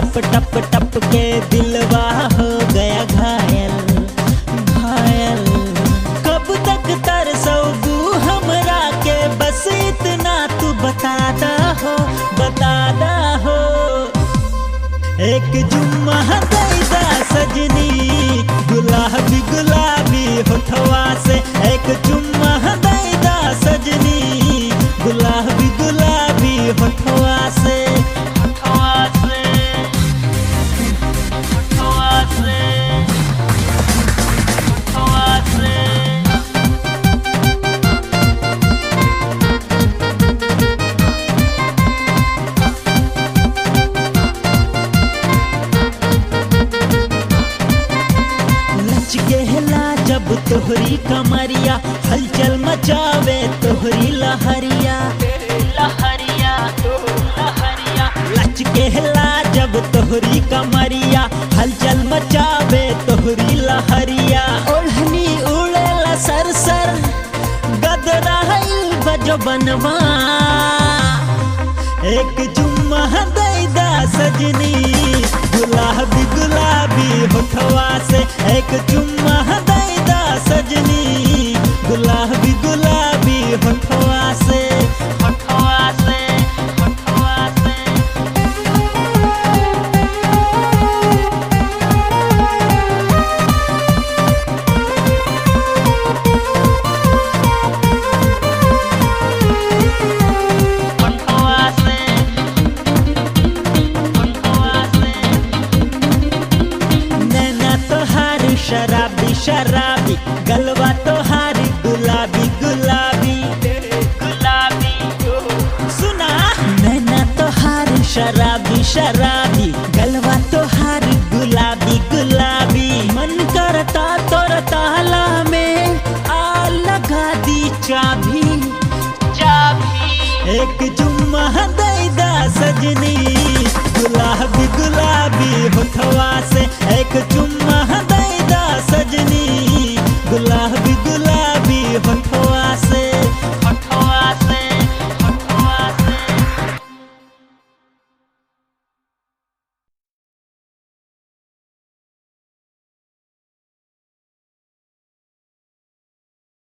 टप टप टप के दिलवा हो गया घायल घायल कब तक तरसोगू हमरा के बस इतना तू बता दा हो बता दा हो एक जुम्मा दैदा सजनी गुलाबी गुलाबी होठवा से एक जुम्मा दैदा सजनी गुलाबी गुलाबी होठवा से होठवा से होठवा से होठवा से लच गहला जब तोहरी कमरिया हलचल मचावे तोहरी लहरिया लहरिया लहरिया लच गहला जब तोहरी कमरिया हलचल मचावे तोहरी लहरिया ओढ़नी उड़ेला सर सर गदराइल बजो बनवा एक जुम्मा दैदा सजनी गुलाबी गुलाबी होठवा से एक जुम्मा दैदा सजनी गुलाबी गुलाबी होठवा से होठवा से होठवा से होठवा से होठवा से नैना तोहारी शराबी शराबी गलवा तोहारी गुलाबी गुलाबी गुलाबी सुना नैना तोहारी शराबी शराबी गलवा तोहारी गुलाबी गुलाबी मन करता तोर ताला में आ लगा दी चाबी चाबी एक जुम्मा दैदा सजनी गुलाबी गुलाबी होठवा से एक जुम्मा